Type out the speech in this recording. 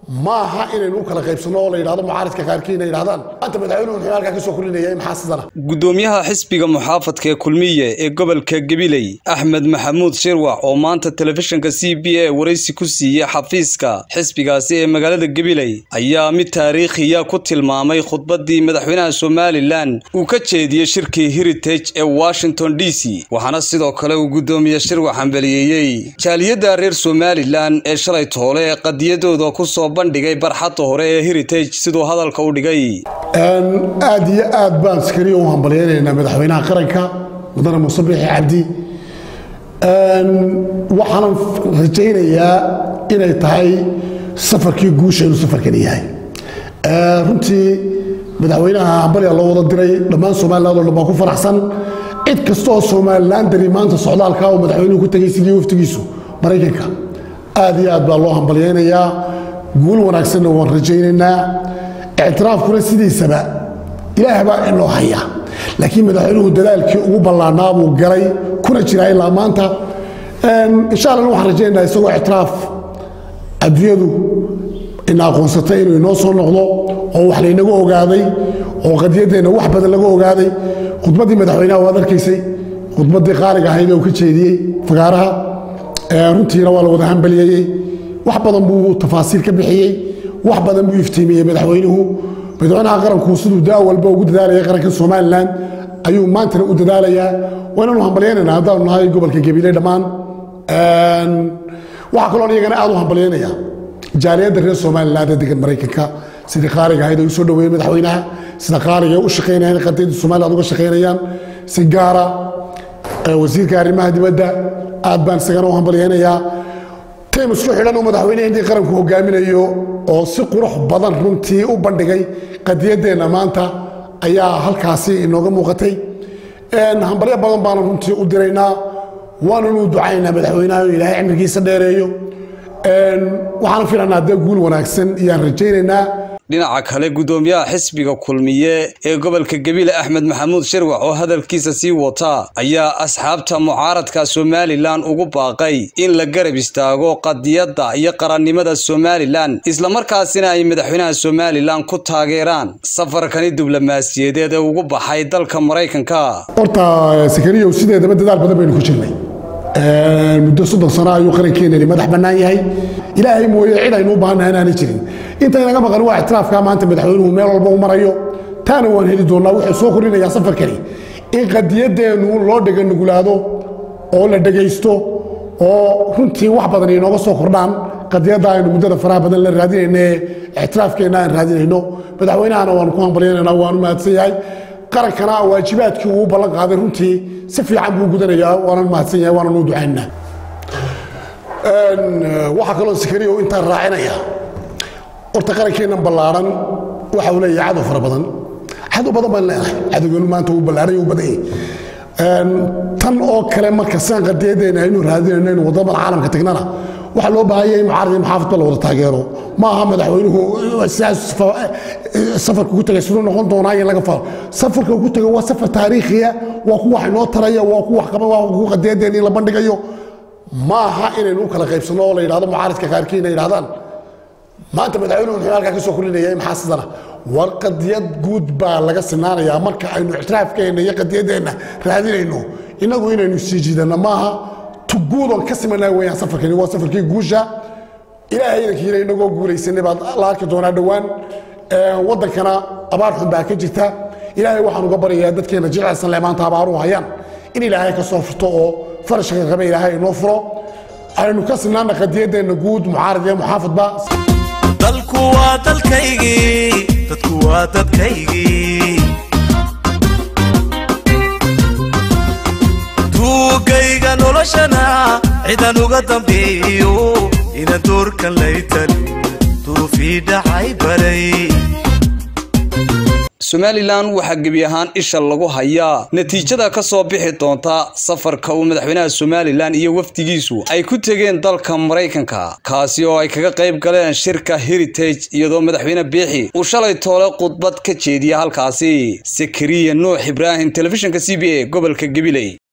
ma aha inaynu u kala qaybsanno oo la yidhahdo mucaaridka qaarkiina yidhahdaan maanta madaxweynuhu muxuu halkaa ka soo kulinaya maxaa sidana gudoomiyaha xisbiga muxaafadka ee kulmiye ee gobolka gabiley axmed maxamuud shirwax oo maanta telefishinka c b a waraysi ku siiyey xafiiska xisbigaasi ee magaalada gabiley ayaa mid taariikhiya ku tilmaamay khudbadii madaxweynaha somalilan uu ka jeediyey shirkii heritage ee washington d c waxaana sidoo kale uu gudoomiye shirwax hambaliyeeyey jaaliyadda reer somalilan ee shalay toole ee qadiyadooda kusoo bandhigay barxadda hore ee heritage siduu hadalka u dhigay aad iyo aad baan askariya u hambalyaynaynaa madaxweynaha qaranka mudane muuse biixi cabdi waxaanan rajaynayaa inay tahay safarkii guusha inuu safarkani yahay runtii madaxweynaha hambalya loo wada diray dhammaan somaliland oo dhan baa ku faraxsan cid kasta oo somalilan dari maanta socdaalka uu madaxweynuhu ku tegay sidii waftigiisu maraykanka aad iyo aad baa loo hambalyaynayaa guul wanaagsanna waan rajaynaynaa ictiraafkuna sidiisaba ilaah baa inoo haya laakiin madaxweynuhu dadaalkii ugu ballaanaa buu galay kuna jiraa ilaa maanta insha allah waxaan rajaynaynaa isagoo ictiraaf adduunyadu ina aqoonsatay inuu inoo soo noqdo oo wax laynaga ogaaday oo qadiyaddeenna wax badan laga ogaaday khudbaddii madaxweynaha waad arkaysay khudbaddii qaaliga ahayd uu ka jeediyey fagaaraha runtiina waa la wada hambaliyeeyey wax badan buu tafaasiil ka bixiyey wax badan buu iftiimiyey madaxweynuhu madaxweynaha qaranku siduu daa walba ugu dadaalaya qaranka somalilan ayuu maantana u dadaalayaa waynanu hambalyaynayna haddaanu nahay gobolka gabiley dhammaan waxaa kaloo iyagana aad u hambalyaynaya jaaliyadda reer somaliland ee degan maraykanka sidii qaaliga ahayd ay u soo dhaweeyeen madaxweynaha sida qaaliga ay u shaqaynayaan qadiyadda somaliland uga shaqaynayaan si gaara wasiirka arrimaha dibadda aad baan isagana u hambalyaynayaa tim isku xidhan uu madaxweynehii qaranku hogaaminayo oo si qurux badan runtii u bandhigay qadiyaddeenna maanta ayaa halkaasi inooga muuqatay hambalyo badan baanu runtii u diraynaa waananu ducaynaa madaxweynaha inuu ilaahay cimrigiisa dheereeyo waxaan filanaa dee guul wanaagsan iyaan rajaynaynaa dhinaca kale gudoomiyaha xisbiga kulmiye ee gobolka gabiile axmed maxamuud shirwax oo hadalkiisa sii wata ayaa asxaabta mucaaradka somalilan ugu baaqay in la garab istaago qadiyadda iyo qarannimada somalilan islamarkaasina ay madaxweynaha somalilan ku taageeraan safarkani diblomaasiyadeed ee ugu baxay dalka maraykanka horta sakariyow sideedaba dadaal badan baynu ku jirnay muddo soddon sano ayuu qarankeenani madax bannaan yahay ilaahay mooye cid aynu u baahannaha inaanay jirin intaynaga maqan waa ictiraafka maanta madaxweynuhu meel walba u marayo taana waan heli doonnaa wuxuu soo kordhinayaa safarkani in qadiyadeennu loo dhega nugulaado oo la dhegaysto oo runtii wax badan inooga soo kordhaan qadiyadda aynu muddada faraha badan la raadinayna ee ictiraafkeenna aan raadinayno madaxweynahana waanu ku hambalyanayna waanu mahadsan yahay qarankana waajibaadkii uu ballan qaaday runtii si fiican buu gudanayaa waanan mahadsan yahay waanan u ducaynaa waxaa kaloo sakariyo intaan raacinaya horta qarankeennan ballaaran waxa uu leeyahay cadow fara badan cadow badan baan leenahay cadowgeenu maanta uu ballaaran uu badan yahay tan oo kale marka sidan qadiyadeena aynu raadinayno in wadamada caalamka tagnana waxaa loo baahan yahay in mucaarad iyo muxaafadba la wada taageero ma aha madaxweynuhu sidaas safarka ku tagay siduu noqon doonaa in laga falo safarka ku tagay waa safar taariikhiya waa ku wax inoo taraya waa ku wax qaba waa ku qadiyadeena in la bandhigayo ma aha inaynu u kala qaybsanno oo la yidhahdo mucaaridka qaarkiina yidhahdaan maanta madaxweynuhu muxuu halkaa ka soo kulinaya maxaa sidana war qadiyad guud baa laga sinaanayaa marka aynu ictiraafkeenna iyo qadiyadeenna raadinayno innagu inaynu sii jiidanno maaha tuguudoon ka simanaa weeyaan safarkani waa safarkii guusha ilaahay idankiina inagoo guulaysanay baad la arki doonaa dhowaan waddankana abaar xun baa ka jirta ilaahay waxaan uga baryayaa dadkeenna jilcsan le maanta abaaruhu hayaan in ilaahay ka soo furto oo farashka rabe ilaahay inoo furo aynu ka sinaana qadiyadeenna guud mucaarad iyo muxaafadba dalku waa dalkaygii dadku waa dadkaygii tuugayga noloshana cidan uga dambeeyo inaan doorkan laytalin duufii dhacay baray somalilan waxaa gebi ahaan isha lagu hayaa natiijada ka soo bixi doonta safarka uu madaxweynaha somalilan iyo wafdigiisu ay ku tegeen dalka maraykanka kaasi oo ay kaga qayb galeen shirka heritage iyadoo madaxweyne biixi uu shalay toole khudbad ka jeediya halkaasi sakariya nuux ibraahim telefishinka c b a gobolka gabiley